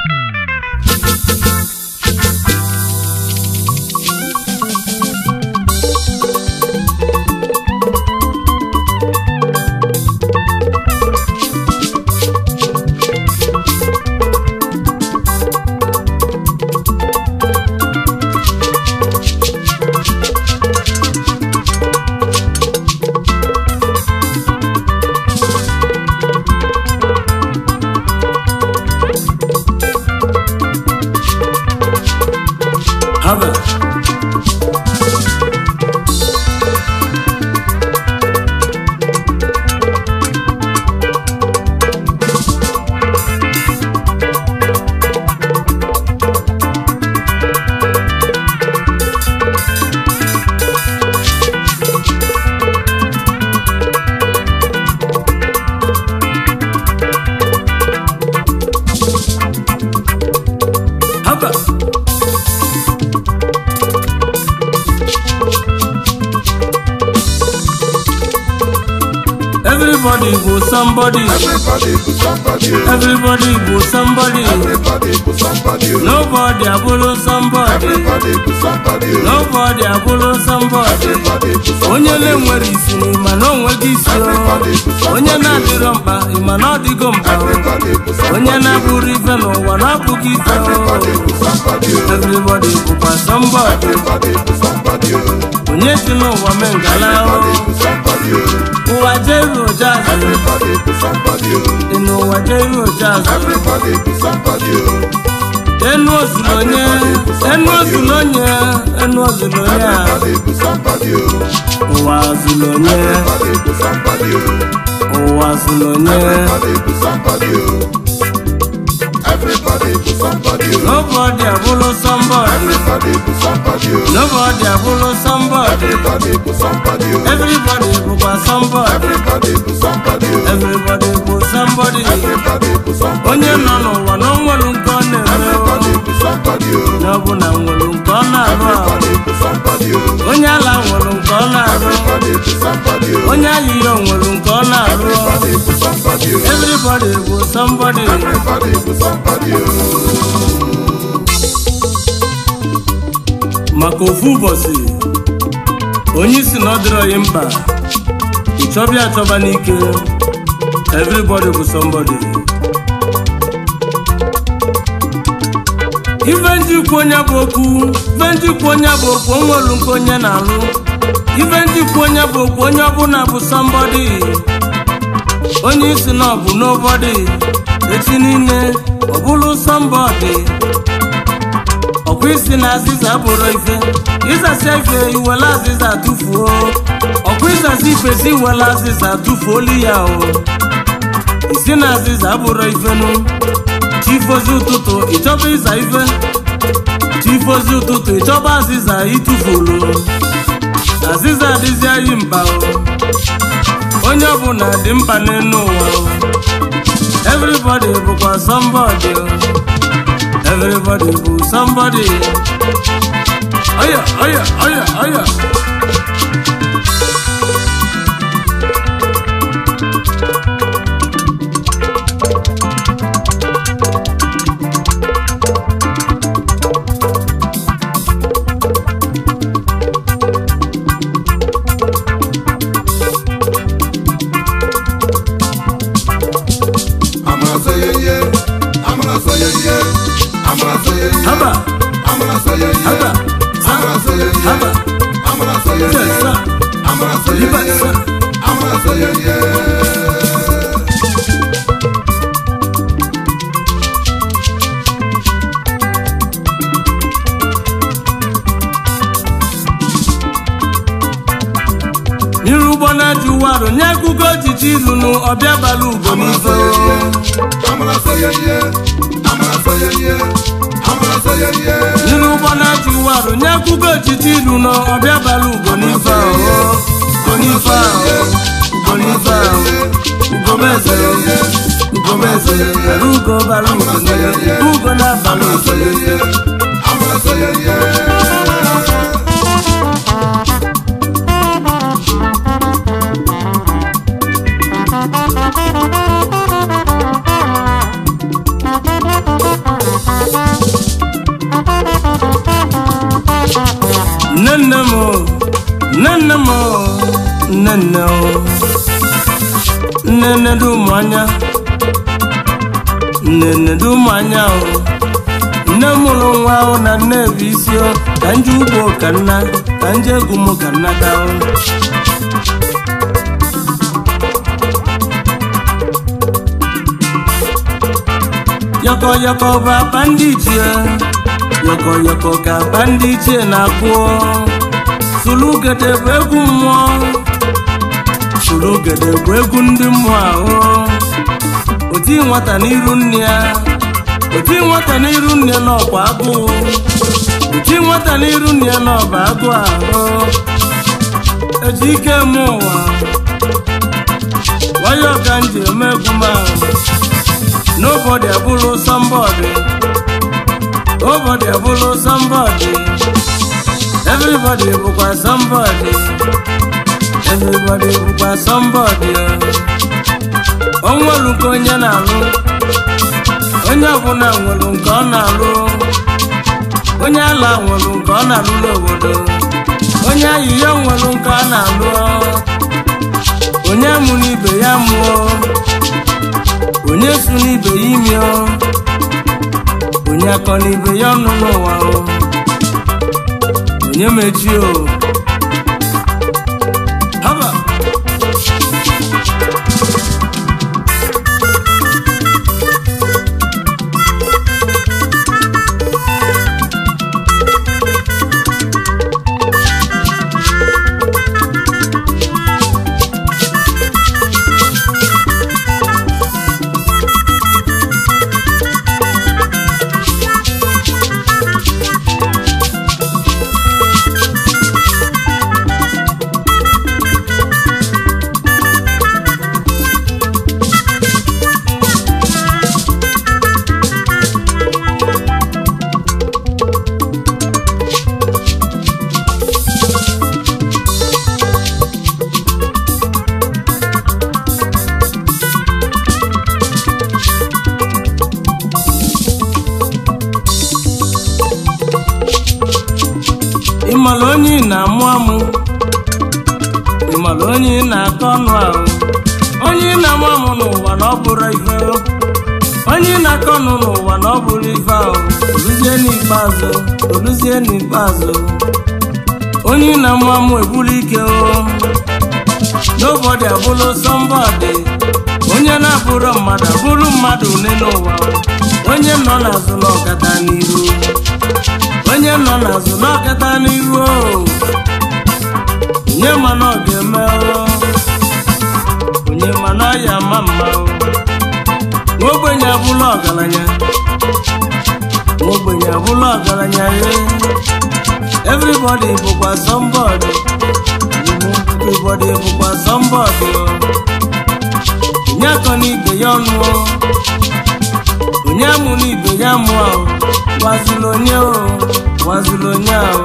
haba haba everybody bụ somebody Everybody bụ somebody. oh. everybody bụ somebody Everybody bụ somebody. oh. nobody abụrụ somebody Everybody bụ somebody. oh. nobody abụrụ somebody Everybody bụ somebody. onye na-enwere isi ma na onweghị isi o. onye na-adịrọ mkpa ịma na ọ dịgo mkpa o. Everybody bụ somebody. onye na-abụrụ ife n'ụwa na abụghị ife o. Everybody bụ somebody. oh. everybody bụkwa somebody Everybody bụ somebody. oh. onye si n'ụwa mee ngala o. Everybody bụ somebody. oh. ụwa jeru ojazụ Everybody bụ somebody. oh. dị n'ụwa jeru ojazụ Everybody bụ somebody. oh. enu ozulu onye enu ozulu onye enu ozulu onye a Everybody bụ somebody. oh. ụwa zulu onye Everybody bụ somebody. oh. ụwa zulu onye Everybody bụ somebody. oh. Everybody bụ somebody. oh. nobody abụrụ somebody Everybody bụ somebody. oh. nobody abụrụ somebody Everybody bụ somebody. oh. everybody bụkwa somebody Everybody bụ somebody. oh. everybody bụ somebody Everybody bụ somebody. onye nọ n'ụwa na o nwere nke ọ na-eme o. Everybody bụ somebody. oh. na ọ bụ na nwere nke ọ na-arụ ahụ Everybody bụ somebody. oh. onye ala nwere nke ọ na-arụ Everybody bụ somebody. oh. onye ayịya nwere nke ọ na-arụ Everybody bụ somebody. oh. everybody bụ somebody Everybody bụ somebody. oh. maka ofu ụbọchị onye isi na ọ dịrọghị mkpa ịchọbịa achọba n'ike everybody bụ somebody ife ndị ikwu onye bụ okwu ife ndị ikwu onye bụ okwu onwelu nke onye na-alụ ife ndị ikwu onye bụ okwu onye ọbụla bụ somebody onye isi na ọ bụ nobody echi niile ọ bụrụ somebody ọkwa isi na azịza bụrụ ife ịzasia ife iwere azịza tụfuo ọkwa ịzazi ife si iwere azịza tụfuolu ya o isi na azịza bụrụ ifenu chifozi ụtụtụ ịchọba ịza ife chifozi ụtụtụ ịchọba azịza ịtụfuru azịza adịzi anyị mkpa o onye ọbụla dị mkpa n'elu ụwa o everybody bụkwa somebody o Everybody bụ somebody. Oya, oya, oya, oya. Amara sọ ye ye. Amara sọ ye ye. Amara sọ ye ye. Haba, Amara sọ ye ye. haba, Amara sọ ye ye. haba. Amara sọ ye ye. Yes, sir. Amara sọ ye Liba, ye. sir. Amara sọ ye ye. N'iru ụgbọ na-ajụ warụ nye akụkọ ojiji ilunu ọbịa bara ugo Amara n'ife sọ ye ye. Amara sọ ye ye. Amara sọ ye ye. Amara sọ ye ye. N'iru ụgbọ na-ajụ warụ nye akụkọ ojiji ilunu ọbịa bara ugo n'ife ahụ ugo n'ife ahụ ugo n'ife ahụ ugo meze ugo meze bara ugo bara ugo n'ife ugo na-abara Amara ugo sọ ye ye. Amara sọ ye ye. nne o nnenne dị ụmụanya nnenne dị ụmụanya o nne mụrụ nwa ahụ na nne bụ isi o ka nje ugbo ka nna ka nje egwu m ka nna ka o yọkọ yọkọ bụ akpa ndị ichie yọkọ yọkọ ka akpa ndị ichie na-akpụ sulugede bụ egwu mmụọ sulugede bụ egwu ndị mmụọ ahụ oti nwata n'iru nne ya oti nwata n'iru nne n'ọkwa agụụ oti nwata n'iru nne ya n'ọba agụ ahụ eji ike mụ ụwa wayọ ka m ji eme egwu m ahụ nobody abụrụ somebody nobody abụrụ somebody everybody bụkwa somebody everybody bụkwa somebody o nwere nke onye na-alụ onye ọbụla nwere nke ọ na-alụ onye ala nwere nke ọ na-alụ n'obodo onye ahịhịa nwere nke ọ na-alụ onye mụ n'ibe ya mụọ onye su n'ibe ya imi o onye akọ n'ibe ya ọnụ n'ụwa o onye mechi o haba ịmara onye ị na-amụ amụ ịmara onye ị na-akọ ọnụ ahụ onye ị na-amụ amụ n'ụwa na ọ bụrụ ife onye ị na-akọ ọnụ n'ụwa na ọ bụrụ ife ahụ oluzie n'ikpeazụ oluzie n'ikpeazụ onye ị na-amụ amụ ebulu ike o nobody abụrụ somebody onye na-abụrụ mmadụ abụrụ mmadụ one n'ụwa onye nọ n'azụ na ọkata n'iru onye nọ n'azụ n'ọkata n'iru o onye ma na ọ ga-eme o onye ma na ọ ya ama mma o nwa ogbenye abụla ọgaranya nwa ogbenye abụla ọgaranya ye everybody bụkwa somebody everybody bụkwa somebody o onye akọ n'ibe ya ọnụ o onye amụ n'ibe ya mụọ o gwaziri onye o gwaziri onye ahụ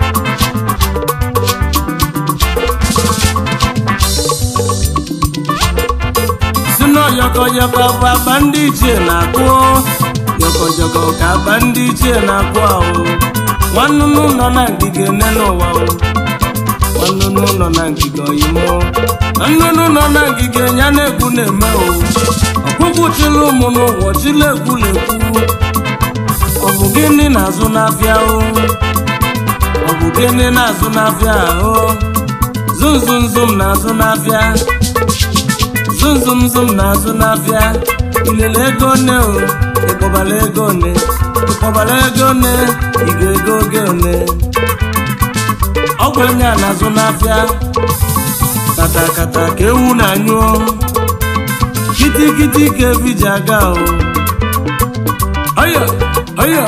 si na yọkọyọkọ bụ akpa ndị ichie na-akụ yọkọyọkọ ka akpa ndị ichie na-akụ ahụ nwannụnụ nọ na ngige nne n'ụwa o nwannụnụ nọ na ngige oyimo nnụnụ nọ na ngige ya na-egwu na-eme o ọkpụkpụ chịrị ụmụ n'ụwa chịrị egwu na-ekwu ọ bụ gịnị na-azụ n'afịa o ọ bụ gịnị na-azụ n'afịa o zumzumzum na-azụ n'afịa zumzumzum na-azụ n'afịa ilele ego one o ịkpọbala ego one ịkpọbala ego one ị ga-ego oge one ọgwụ onye a na-azụ n'afịa kata kata ka ewu na-anyụọ kitikiti ka efi ji aga o ọyọ ọyọ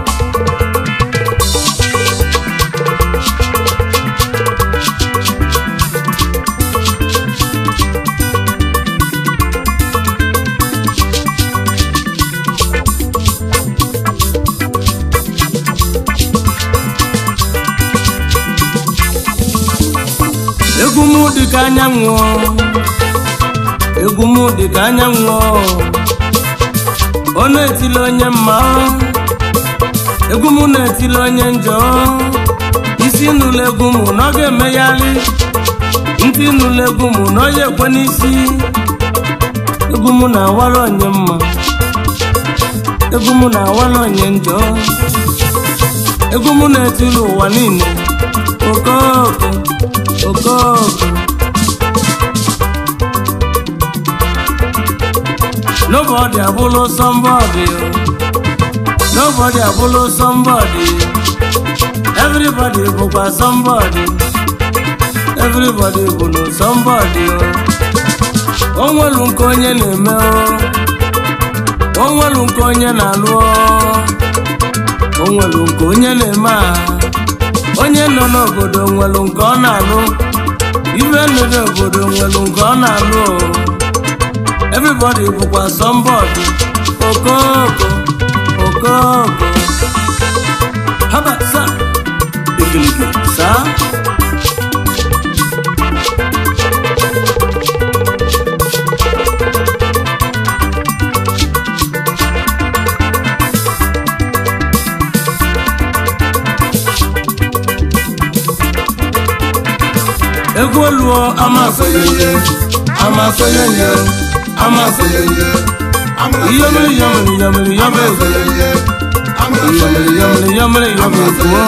egwu m dị ka anyanwụ egwu m dị ka anyanwụ ọ na-etili onye mma egwu m na-etili onye njọ isi n'ụlọ egwu m na ọ ga-emegharị ntị nụlụ egwu mụ na onye ekwe n'isi egwu mụ na-awara onye mma egwu mụ na-awara onye njọ egwu mụ na-etiri ụwa niile okoko okoko nobody abụlụ somebody o. nobody abụlụ somebody everybody bụkwa somebody everybody bụ na somebody o o nwelu nke onye na-eme o o nwelu nke onye na-alụ o o nwelu nke onye na-eme a onye nọ n'obodo nwelu nke ọ na-alụ ibe nọ n'obodo nwelu nke ọ na-alụ o everybody bụkwa somebody okoko okoko haba sa ikiliki saa egwu oluo amasịghị amasịghị amasịghị iyomiri yomiri yomiri yọba egwu iyomiri yomiri yomiri yọba egwu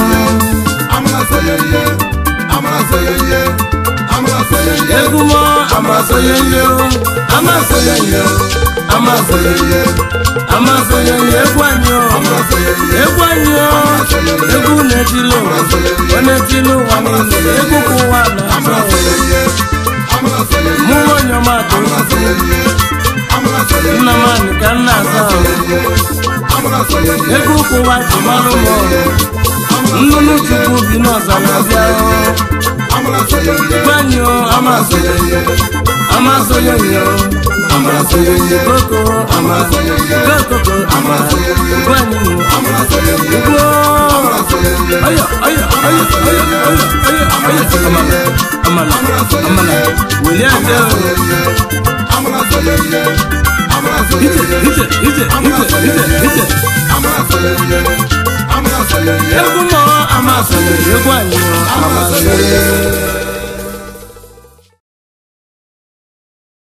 egwu mọ amasịghị ndị o amasịghị ndị o amasịghị amasịghị ndị egwu anyị o egwu anyị o egwu na-etili ụwa ọ na-etili ụwa niile egwu ka ụwa na-achọ mụ onye ọma atụ nna m anyị ka nna aza ego ụkwụwa ji marụ m nnụnụ chukwu bi n'ọzara bịa gbanyụ amasịghị amasịghị yo amasịghị koko amasịghị koko amasịghị gbanyụ ugbo ayo ayo ayo ayo ayo ayo ayo amala amala amala weli aja ije ije ije ije ije ije egwu mọ amasịghị egwu anyị amasịghị